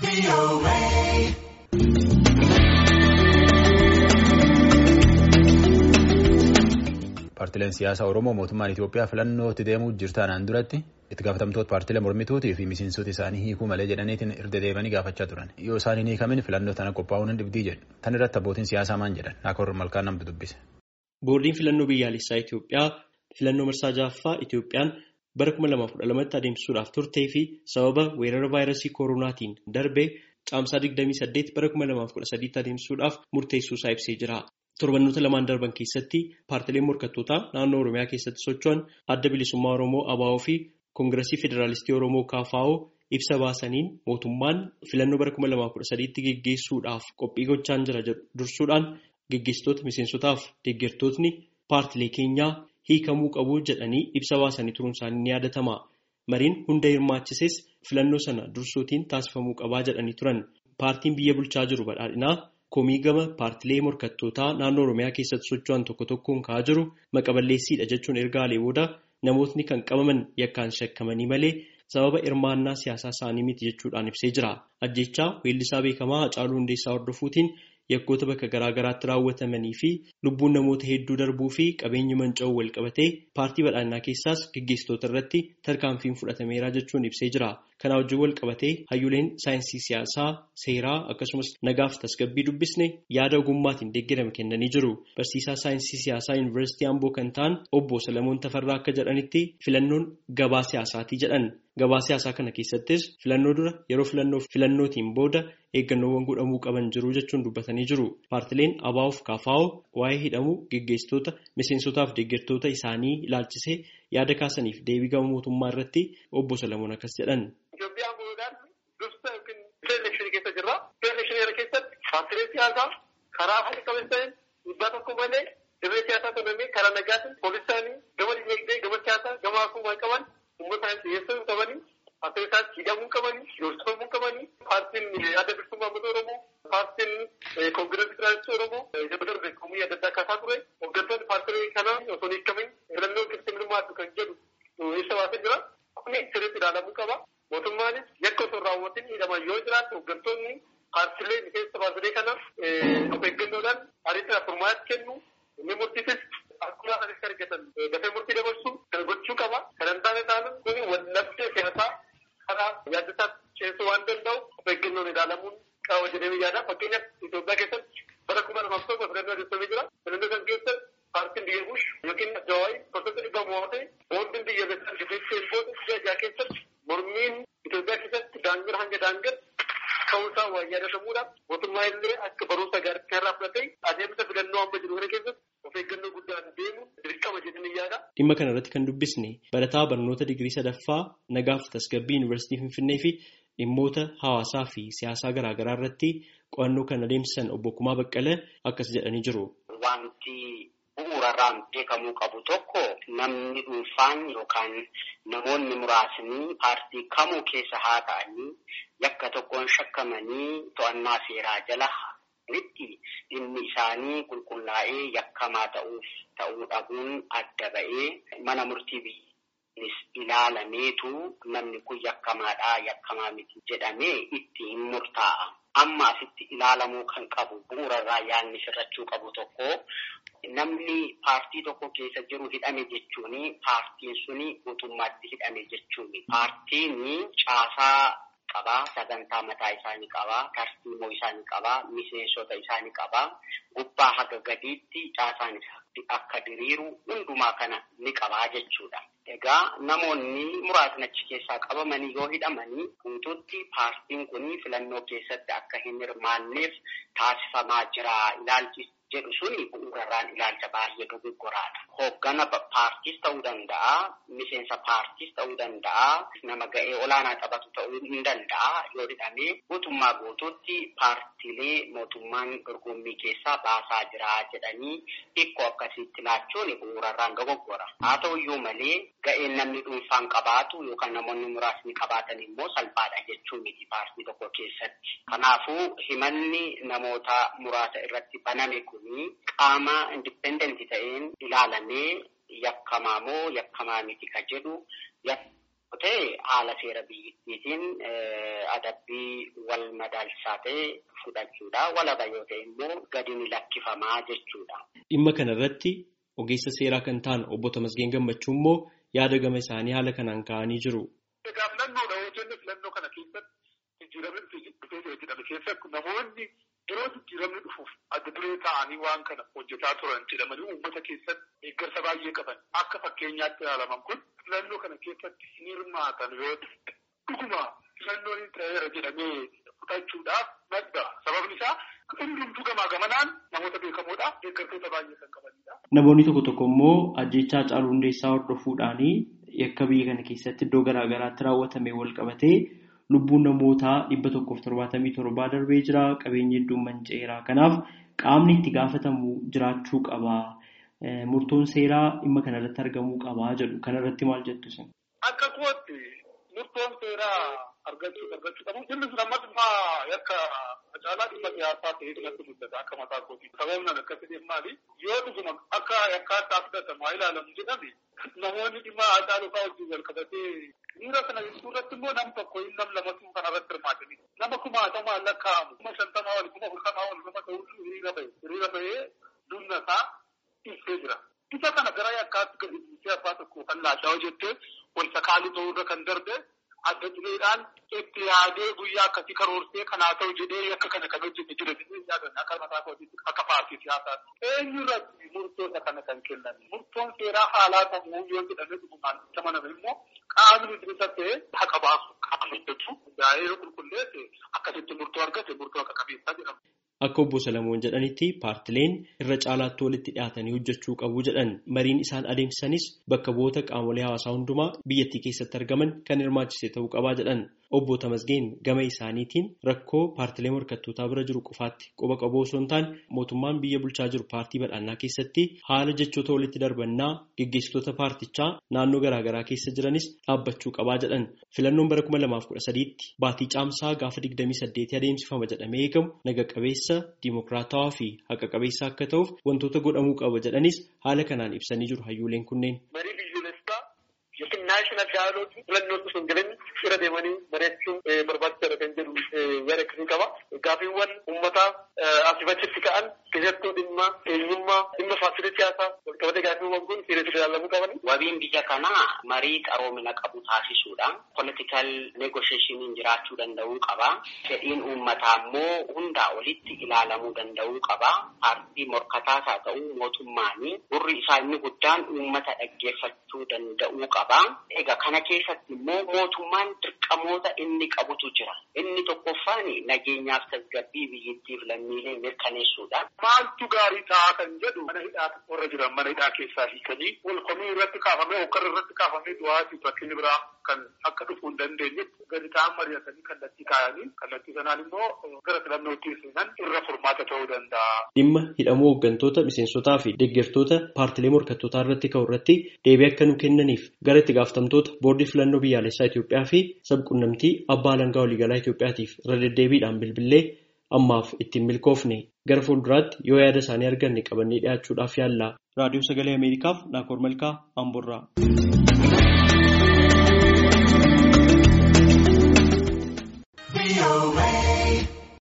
Paartileen siyaasaa Oromoo mootummaan Itoophiyaa filannootti deemuu jirtaanaan duratti itti gaafatamtoota paartilee mormituutii fi miseensota isaanii hiikuu malee jedhaniitiin irra deebi'anii gaafachaa turan. Yoo isaan hin hiikamin filannoo tana qophaa'uun hin dhibdii jedhu. Tan irratti abbootiin siyaasaa maal jedhan? Naakor malkaan namtu dubbise. Boordiin filannoo biyyaalessaa Itoophiyaa filannoo marsaa ja'affaa Itoophiyaan bara 2012tti adeemsisuudhaaf turtee fi sababa weerara vaayirasii koronaatiin darbee caamsaa 28 bara 2013tti adeemsisuudhaaf murteessuusaa ibsee jira. Torbannoota lamaan darban keessatti paartileen morkattootaa naannoo Oromiyaa keessatti socho'an adda bilisummaa Oromoo ABO fi Koongiresii Federaalistii Oromoo KFO ibsa baasaniin mootummaan filannoo bara 2013tti geggeessuudhaaf qophii gochaa jira jedhu dursuudhaan geggeessitoota miseensotaaf deeggartootni paartilee keenyaa hiikamuu qabu jedhanii ibsa baasanii turuun isaanii ni yaadatama. Mariin hunda hirmaachises filannoo sana dursuutiin taasifamuu qabaa jedhanii turan. Paartiin biyya bulchaa jiru badhaadhinaa. Komii gama paartilee morkattootaa naannoo Oromiyaa keessatti socho'an tokko tokkoon ka'aa jiru maqaballeessiidha jechuun ergaalee booda namootni kan qabaman yakkaan shakkamanii malee sababa hirmaannaa siyaasaa isaanii miti jechuudhaan ibsee jira. Ajjechaa weellisaa beekamaa Hacaaluu Hundeessaa hordofuutiin yakkoota bakka garaa garaatti raawwatamanii fi lubbuun namoota hedduu darbuu fi qabeenyi manca'uu wal qabatee paartii badhaadhinaa keessaas gaggeessitoota irratti tarkaanfiin fudhatameera jechuun ibsee jira. Kana wajjin wal qabatee hayyuleen saayinsii siyaasaa, seeraa akkasumas nagaaf tasgabbii dubbisne yaada ogummaatiin deeggarame kennanii jiru. Barsiisaa saayinsii siyaasaa Yuunivarsiitii Amboo kan ta'an obbo Salamoon Tafarraa akka jedhanitti filannoon gabaa siyaasaatii jedhan. Gabaa siyaasaa kana keessattis filannoo dura yeroo filannoo filannootiin booda eeggannoowwan godhamuu qaban jiru jechuun dubbatanii jiru. Paartileen ABO fi KFO waa'ee hidhamuu geggeessitoota miseensotaaf deeggartoota isaanii ilaalchisee yaada kaasaniif deebii gama mootummaa irratti obbo Salamoon akkas jedhan. Itoophiyaan boodaan dursa yookiin elekshinii keessa jirra. Elekshinii kana keessatti paartilee siyaasaa karaa haala qabeessaan dhiibbaa tokko malee dirree siyaasaa tonamee karaa nagaatiin poolisaanii gama dinagdee gama siyaasaa gama hawaasummaa qaban uummata dhiyeessuu qabanii paartilee isaas hidhamuu qabanii yoorsifamuu qabanii paartiin adda bilisummaa uummata Oromoo paartiin koongireesii federaalistii Oromoo yeroo darbe komii adda addaa kaasaa ture hooggantoonni paartilee kanaa osoo hin hiikamin filannoo keessatti hirmaatu kan jedhu ibsa baasee jira. Kuni sirriitti ilaalamuu qaba. Mootummaanis yakka osoo hin raawwatin hidhaman yoo jiraatu hooggantoonni paartilee miseensa paartilee kanaaf of eeggannoodhaan ariitiin furmaata kennu inni murtiisis akkuma anis argatan dafee murtii dabarsu kan gochuu qaba. Kan hin taane taanaan kuni wallabdee siyaasaa karaa yaaddasaa ceesuu waan danda'u of eeggannoon ilaalamuun qaba jedhamee yaada. Fakkeenyaaf Itoophiyaa keessatti bara kuma lamaaf tokko filannoo adeemsifamee jira. Filannoo kan keessatti paartiin biyya bush yookiin jawaayii gosoota dhibba mo'atee boondiin biyya beekan gidduu booda biyya ajaa keessatti mormiin Itoophiyaa keessatti daangaa hanga daangaa ka'uusaa waa yaadatamuudha. Mootummaa illee akka barumsa gaarii irraa fudhatee adeemsa filannoo amma jiru kana keessatti of eeggannoo guddaan deemu dirqama jedhanii yaada. Dhimma kana irratti kan dubbisne barataa barnoota digirii sadaffaa nagaaf tasgabbii yuunivarsiitii Finfinnee fi dhimmoota hawaasaa fi siyaasaa garaa garaa irratti qo'annoo kan adeemsisan obbo Kumaa Baqqalee akkas jedhanii jiru. Wanti bu'uurarraan beekamuu qabu tokko namni dhuunfaan yookaan namoonni muraasni paartii kamuu keessa haa ta'anii yakka tokkoon shakkamanii to'annaa seeraa jala itti dhimmi isaanii qulqullaa'ee yakkamaa ta'uuf ta'uu dhabuun adda ba'ee mana murtii biyyanis ilaalameetu namni kun yakkamaadhaa yakkamaa miti jedhamee itti hin murtaa'a. Amma asitti ilaalamuu kan qabu bu'uurarraa yaadni sirrachuu qabu tokko namni paartii tokko keessa jiru hidhame jechuun paartiin suni guutummaatti hidhame jechuun paartiin caasaa qabaa sagantaa mataa isaanii qabaa tartiimoo isaanii qabaa miseensota isaanii qabaa gubbaa haga gadiitti caasaan akka diriiru hundumaa kana ni qabaa jechuudha. Egaa namoonni muraasni achi keessaa qabamanii yoo hidhamanii guutuutti paartiin kun filannoo keessatti akka hin hirmaanneef taasifamaa jira ilaalchi jedhu suni bu'uurarraan ilaalcha baay'ee dogoggoraadha. Hooggana paartiis ta'uu danda'a, miseensa paartiis ta'uu danda'a, nama ga'ee olaanaa taphatu ta'uu hin danda'a yoo hidhamee guutummaa guutuutti paartiilee mootummaan dorgommii keessaa baasaa jira jedhanii hikkoo akkasiitti laachuun bu'uurarraan dogoggora. Haa ta'uyyuu malee ga'een namni dhuunfaan qabaatu yookaan namoonni muraasni qabaatan immoo salphaadha jechuu miti paartii tokko keessatti. Kanaafuu himanni namoota muraasa irratti baname kuni qaama indipendentii ta'een ilaalamee yakkamaa moo yakkamaa miti ka jedhu ta'e haala seera biyyattiitiin adabbii wal madaalchisaa ta'e fudhachuudha. Walaba yoo ta'e immoo gadi ni lakkifamaa jechuudha. Dhimma kana irratti ogeessa seeraa kan ta'an obbo Tamasgeen Gammachuu immoo yaada gama isaanii haala kanaan ka'anii jiru. Egaa filannoodha yoo jenne filannoo kana keessatti jijjiiramni dhufee jedhame keessatti namoonni yeroo jijjiiramni dhufuuf adda duree ta'anii waan kana hojjetaa turan jedhamanii uummata keessatti deeggarsa baay'ee qaban akka fakkeenyaatti ilaalaman kun filannoo kana keessatti hin hirmaatan yoo ta'e dhuguma filannoon ta'eera jedhamee fudhachuudhaaf madda sababni isaa hundumtuu gamaa gamanaan namoota beekamoodhaaf deeggartoota baay'ee kan qabanidha. Namoonni tokko tokko immoo ajjechaa Haacaaluu Hundeessaa hordofuudhaanii yakka biyya kana keessatti iddoo garaa garaatti raawwatame wal qabatee lubbuun namootaa dhibba tokkoof torbaatamii torbaa darbee jira qabeenyi hedduun manca'eera kanaaf qaamni itti gaafatamu jiraachuu qaba murtoon seeraa dhimma kanarratti argamuu qaba jedhu kanarratti maal jettu isin. Akka kootti murtoon seeraa argachuu argachuu qabu inni sun ammas immoo yakka Haacaaluu dhimma siyaasaa ta'ee natti mul'ata akka mataa kooti sababni an akkasii maali yoo dhuguma akka yakkaataa fudhatamu haa ilaalamu jedhame namoonni dhimma Haacaaluu fa'aa wajjin wal qabatee Dhiira kana jechuun irratti immoo nam tokko hin nam lamatu kana irratti hirmaatanii nama kumaatamaa lakkaa'amu kuma shantamaa wal kuma afurtamaa wal nama ta'utu hiriira bahe hiriira bahee dunna isaa ibsee jira. Isa kana gara yakkaatti gadi dhiisee abbaa tokko kan laashaa jettee wal sakaaluu ta'uu irra kan darbe adda dureedhaan itti yaadee guyyaa akkasii karoorsee kanaa ta'u jedhee yakka kana kan hojjete jira jedhee yaadan akka mataa kootiitti akka paartii siyaasaatti. Eenyu irratti murtoota kana kan kennan murtoon seeraa haalaa ta'uu yoo jedhame dhugumaan itti amaname immoo qaamni bilisa ta'e haqa baasu qaama hojjetu gaa'ee yoo qulqulleesse akkasitti murtoo argate murtoo akka qabeessaa jedhama. Akka obbo Salamoon jedhanitti paartileen irra caalaatti walitti dhiyaatanii hojjechuu qabu jedhan mariin isaan adeemsisanis bakka bu'oota qaamolee hawaasaa hundumaa biyyattii keessatti argaman kan hirmaachise ta'uu qabaa jedhan. Obbo Tamasgeen gama isaaniitiin rakkoo paartilee morkattootaa bira jiru qofaatti quba qabuu osoo hin taane mootummaan biyya bulchaa jiru paartii badhaannaa keessatti haala jechoota walitti darbannaa gaggeessitoota paartichaa naannoo garaagaraa keessa jiranis dhaabbachuu qabaa jedhan. Filannoon bara kuma lamaaf kudha sadiitti baatii caamsaa gaafa digdamii saddeetii adeemsifama jedhamee eegamu naga qabeessa diimokiraatawaa fi haqa qabeessa akka ta'uuf wantoota godhamuu qaba jedhanis haala kanaan ibsanii jiru hayyooleen kunneen. yookiin naashinaal daayaloogii filannoon osoo hin jireenya irra deemanii bareechuun barbaachisaadha kan jedhu yaada akkasii qaba. Gaaffiiwwan uummataa asii achitti ka'an keessattuu dhimma eenyummaa dhimma faasilitii siyaasaa walqabatee gaaffiiwwan kun seeraan ilaalamuu qaban. Wabiin biyya kanaa marii qaroomina qabu taasisuudha. Politikal negoshieeshiniin jiraachuu danda'uu qaba. Fedhiin uummataa immoo hundaa olitti ilaalamuu danda'uu qaba. Paartii morkataas haa ta'u mootummaanii gurri isaa inni guddaan uummata dhaggeeffachuu danda'uu qaba. Egaa kana keessatti immoo mootummaan dirqamoota inni qabutu jira. Inni tokkoffaan nageenyaaf tasgabbii biyyattiif lammiilee mirkaneessuudha. Maaltu gaarii ta'a kan jedhu mana hidhaa warra jiran mana hidhaa keessaa hiikanii wal komii irratti kaafamee hokkara irratti kaafamee du'aatii rakkinni biraa kan akka dhufuu hin dandeenye gadi ta'an mari'atanii kallattii kaayanii kallattii sanaan immoo gara filannootti seenan irra furmaata ta'uu danda'a. Dhimma hidhamuu hooggantoota miseensotaa fi deeggartoota paartilee morkattootaa irratti ka'u irratti deebii akka nu kennaniif gara itti gaafatamtoota boordii filannoo biyyaalessaa Itoophiyaa fi sabquunnamtii abbaa alangaa waliigalaa Itoophiyaatiif irra deddeebiidhaan bilbilee ammaaf ittiin milkoofne gara fuulduraatti yoo yaada isaanii arganne qabannee dhiyaachuudhaaf yaalla. Raadiyoo Sagalee Ameerikaaf Naakoor Malkaa Amboorraa.